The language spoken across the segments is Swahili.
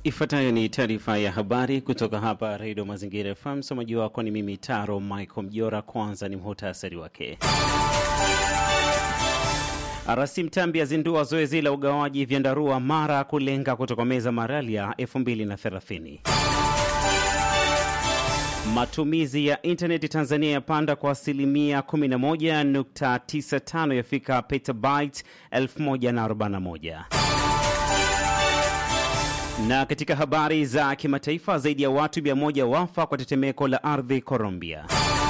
Ifuatayo ni taarifa ya habari kutoka hapa Redio Mazingira FM. Msomaji wako ni mimi Taro Michael Mjora. Kwanza ni muhtasari wake. Rasi Mtambi azindua zoezi la ugawaji vyandarua Mara kulenga kutokomeza malaria 2030. Matumizi ya intaneti Tanzania yapanda kwa asilimia 11.95 yafika petabyte 1041. Na katika habari za kimataifa, zaidi ya watu 100 wafa kwa tetemeko la ardhi Colombia.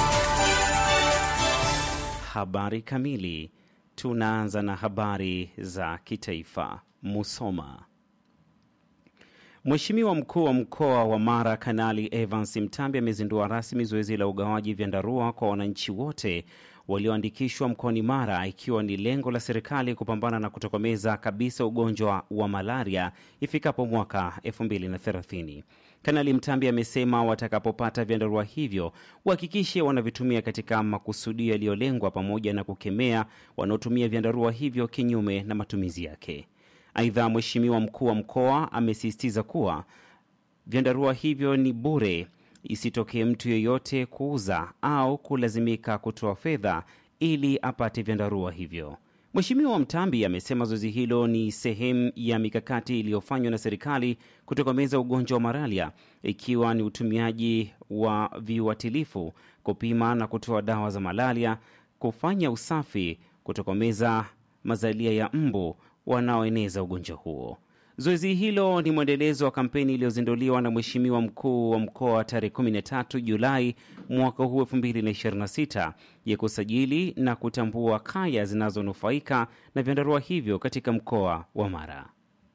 Habari kamili. Tunaanza na habari za kitaifa. Musoma. Mheshimiwa mkuu wa mkoa wa Mara Kanali Evans Mtambi amezindua rasmi zoezi la ugawaji vyandarua kwa wananchi wote walioandikishwa mkoani Mara, ikiwa ni lengo la serikali kupambana na kutokomeza kabisa ugonjwa wa malaria ifikapo mwaka 2030. Kanali Mtambi amesema watakapopata vyandarua hivyo wahakikishe wanavitumia katika makusudio yaliyolengwa, pamoja na kukemea wanaotumia vyandarua hivyo kinyume na matumizi yake. Aidha, mheshimiwa mkuu wa mkoa amesisitiza kuwa vyandarua hivyo ni bure, isitokee mtu yeyote kuuza au kulazimika kutoa fedha ili apate vyandarua hivyo. Mheshimiwa Mtambi amesema zoezi hilo ni sehemu ya mikakati iliyofanywa na serikali kutokomeza ugonjwa wa malaria, ikiwa ni utumiaji wa viuatilifu, kupima na kutoa dawa za malaria, kufanya usafi, kutokomeza mazalia ya mbu wanaoeneza ugonjwa huo. Zoezi hilo ni mwendelezo wa kampeni iliyozinduliwa na Mheshimiwa mkuu wa mkoa tarehe 13 Julai mwaka huu 2026 ya kusajili na kutambua kaya zinazonufaika na vyandarua hivyo katika mkoa wa Mara.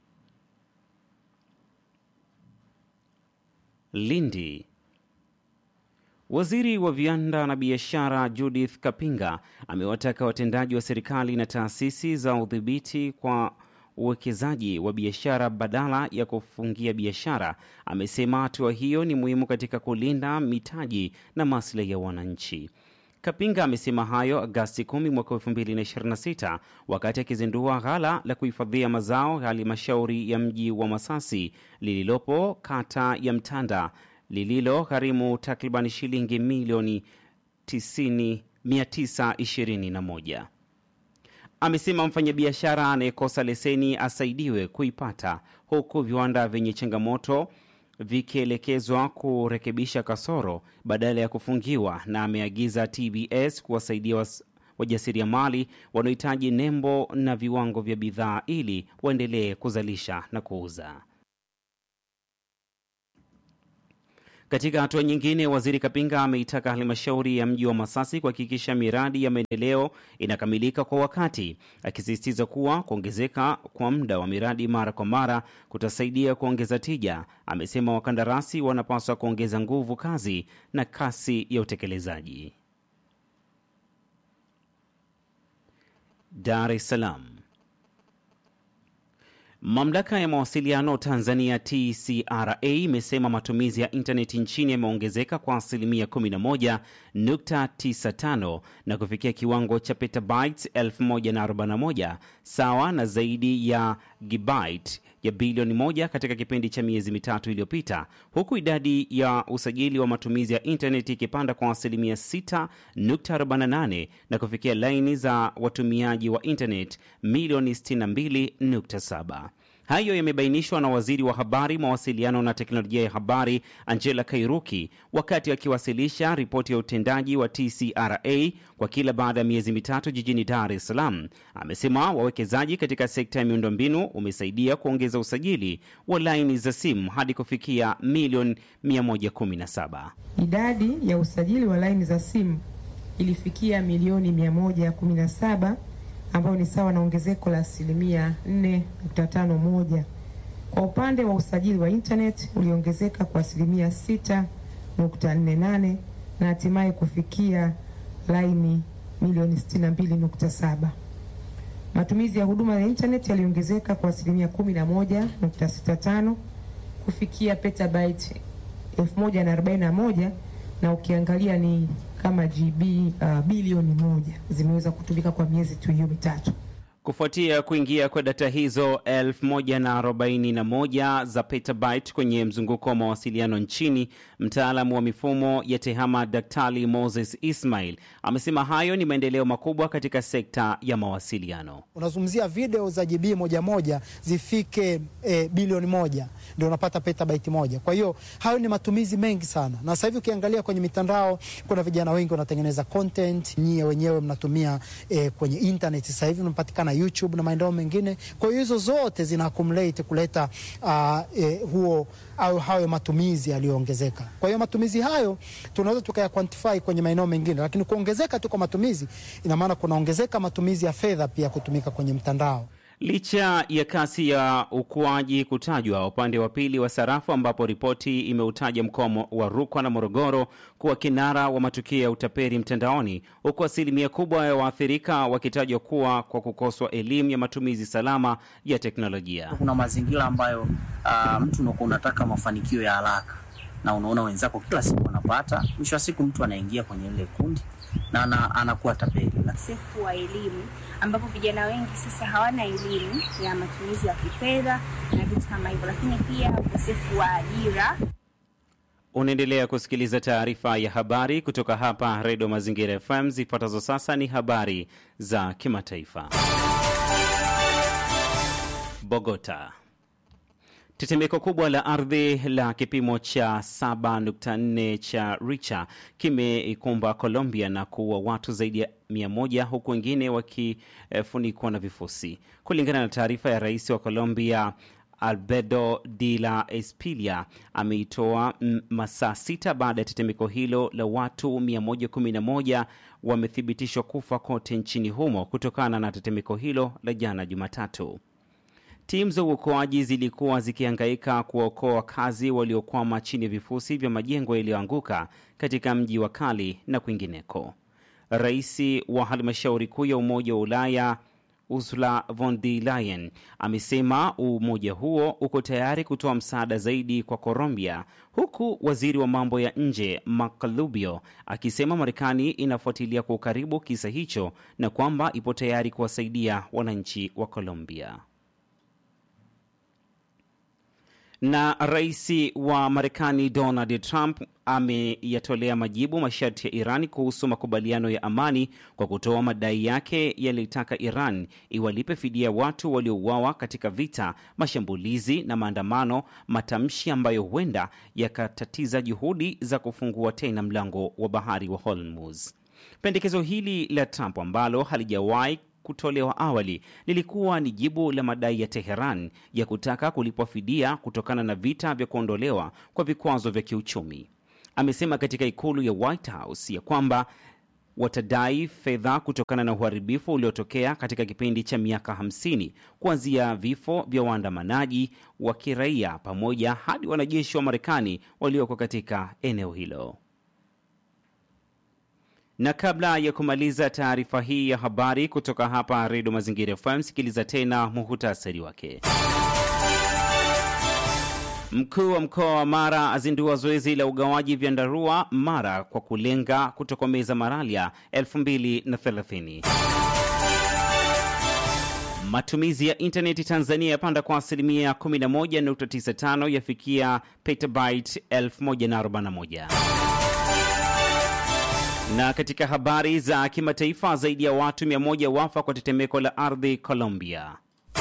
Lindi. Waziri wa viwanda na biashara Judith Kapinga amewataka watendaji wa serikali na taasisi za udhibiti kwa uwekezaji wa biashara badala ya kufungia biashara. Amesema hatua hiyo ni muhimu katika kulinda mitaji na maslahi ya wananchi. Kapinga amesema hayo Agasti 10 mwaka 2026 wakati akizindua ghala la kuhifadhia mazao halmashauri ya mji wa Masasi lililopo kata ya Mtanda lililo gharimu takriban shilingi milioni 921. Amesema mfanyabiashara anayekosa leseni asaidiwe kuipata, huku viwanda vyenye changamoto vikielekezwa kurekebisha kasoro badala ya kufungiwa, na ameagiza TBS kuwasaidia wajasiriamali wanaohitaji nembo na viwango vya bidhaa ili waendelee kuzalisha na kuuza. Katika hatua nyingine, waziri Kapinga ameitaka halmashauri ya mji wa Masasi kuhakikisha miradi ya maendeleo inakamilika kwa wakati, akisisitiza kuwa kuongezeka kwa muda wa miradi mara kwa mara kutasaidia kuongeza tija. Amesema wakandarasi wanapaswa kuongeza nguvu kazi na kasi ya utekelezaji. Dar es Salaam. Mamlaka ya mawasiliano Tanzania TCRA imesema matumizi ya intaneti nchini yameongezeka kwa asilimia 11.95 na kufikia kiwango cha petabytes 1041 sawa na zaidi ya gigabyte ya bilioni moja katika kipindi cha miezi mitatu iliyopita, huku idadi ya usajili wa matumizi ya intaneti ikipanda kwa asilimia 6.48 na kufikia laini za watumiaji wa intaneti milioni 62.7. Hayo yamebainishwa na waziri wa habari, mawasiliano na teknolojia ya habari Angela Kairuki wakati akiwasilisha ripoti ya utendaji wa TCRA kwa kila baada ya miezi mitatu jijini Dar es Salaam. Amesema wawekezaji katika sekta ya miundombinu umesaidia kuongeza usajili wa laini za simu hadi kufikia milioni 117. Idadi ya usajili wa laini za simu ilifikia milioni 117 ambayo ni sawa na ongezeko la asilimia 4.51. Kwa upande wa usajili wa internet uliongezeka kwa asilimia 6.48 na hatimaye kufikia laini milioni 62.7. Matumizi ya huduma ya internet yaliongezeka kwa asilimia 11.65 kufikia petabyte 1041 na ukiangalia ni kama GB uh, bilioni moja zimeweza kutumika kwa miezi tu hiyo mitatu. Kufuatia kuingia kwa data hizo 1041 za petabyte kwenye mzunguko wa mawasiliano nchini, mtaalamu wa mifumo ya TEHAMA Daktari Moses Ismail amesema hayo ni maendeleo makubwa katika sekta ya mawasiliano. Unazungumzia video za GB moja moja zifike e, bilioni moja ndio unapata petabyte moja. Kwa hiyo hayo ni matumizi mengi sana, na sasa hivi ukiangalia kwenye mitandao kuna vijana wengi wanatengeneza content, nyie wenyewe mnatumia e, kwenye internet sasa hivi unapatikana YouTube na maendeleo mengine. Kwa hiyo hizo zote zina accumulate kuleta uh, e, huo au hayo matumizi yaliyoongezeka. Kwa hiyo matumizi hayo tunaweza tukaya quantify kwenye maeneo mengine, lakini kuongezeka tu kwa matumizi ina maana kunaongezeka matumizi ya fedha pia kutumika kwenye mtandao. Licha ya kasi ya ukuaji kutajwa upande wa pili wa sarafu, ambapo ripoti imeutaja mkoa wa Rukwa na Morogoro kuwa kinara wa matukio ya utapeli mtandaoni, huku asilimia kubwa ya waathirika wakitajwa kuwa kwa kukoswa elimu ya matumizi salama ya teknolojia. Kuna mazingira ambayo uh, mtu unakuwa unataka mafanikio ya haraka na unaona wenzako kila siku wanapata, mwisho wa siku mtu anaingia kwenye ile kundi na ana, anakuwa tapeli. Ukosefu wa elimu ambapo vijana wengi sasa hawana elimu ya matumizi ya kifedha na vitu kama hivyo, lakini pia ukosefu wa ajira. Unaendelea kusikiliza taarifa ya habari kutoka hapa Redio Mazingira FM. Zifuatazo sasa ni habari za kimataifa. Bogota. Tetemeko kubwa la ardhi la kipimo cha 7.4 cha Richter kimeikumba Colombia na kuua watu zaidi ya 100 huku wengine wakifunikwa na vifusi, kulingana na taarifa ya rais wa Colombia. Albedo de la Espilia ameitoa masaa sita baada ya tetemeko hilo la watu 111 wamethibitishwa kufa kote nchini humo kutokana na tetemeko hilo la jana Jumatatu. Timu za uokoaji zilikuwa zikihangaika kuwaokoa wakazi waliokwama chini ya vifusi vya majengo yaliyoanguka katika mji wa Kali na kwingineko. Rais wa halmashauri kuu ya Umoja wa Ulaya Ursula von der Leyen amesema umoja huo uko tayari kutoa msaada zaidi kwa Colombia, huku waziri wa mambo ya nje Marco Rubio akisema Marekani inafuatilia kwa ukaribu kisa hicho na kwamba ipo tayari kuwasaidia wananchi wa Colombia. Na rais wa Marekani Donald Trump ameyatolea majibu masharti ya Iran kuhusu makubaliano ya amani kwa kutoa madai yake yaliyotaka Iran iwalipe fidia watu waliouawa katika vita, mashambulizi na maandamano, matamshi ambayo huenda yakatatiza juhudi za kufungua tena mlango wa bahari wa Hormuz. Pendekezo hili la Trump ambalo halijawahi kutolewa awali lilikuwa ni jibu la madai ya Teheran ya kutaka kulipwa fidia kutokana na vita vya kuondolewa kwa vikwazo vya kiuchumi. Amesema katika ikulu ya White House ya kwamba watadai fedha kutokana na uharibifu uliotokea katika kipindi cha miaka 50 kuanzia vifo vya waandamanaji wa kiraia pamoja hadi wanajeshi wa Marekani walioko katika eneo hilo na kabla ya kumaliza taarifa hii ya habari kutoka hapa Redio Mazingira FM, sikiliza tena muhutasari wake. Mkuu wa mkoa wa Mara azindua zoezi la ugawaji vyandarua Mara kwa kulenga kutokomeza malaria 2030. Matumizi ya intaneti Tanzania yapanda kwa asilimia 11.95 yafikia petabyte 1041 na katika habari za kimataifa, zaidi ya watu 100 wafa kwa tetemeko la ardhi Colombia.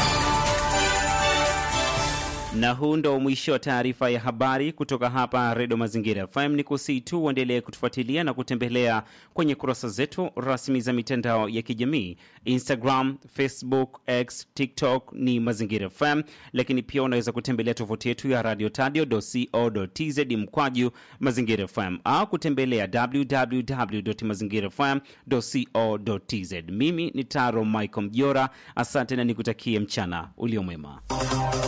Na huu ndo mwisho wa taarifa ya habari kutoka hapa Redio Mazingira FM. Ni kusii tu uendelee kutufuatilia na kutembelea kwenye kurasa zetu rasmi za mitandao ya kijamii Instagram, Facebook, X, TikTok ni Mazingira FM, lakini pia unaweza kutembelea tovuti yetu ya radio tadio.co.tz mkwaju Mazingira FM au kutembelea www mazingira fm.co.tz. Mimi ni Taro Michael Mjora, asante na nikutakie mchana uliomwema.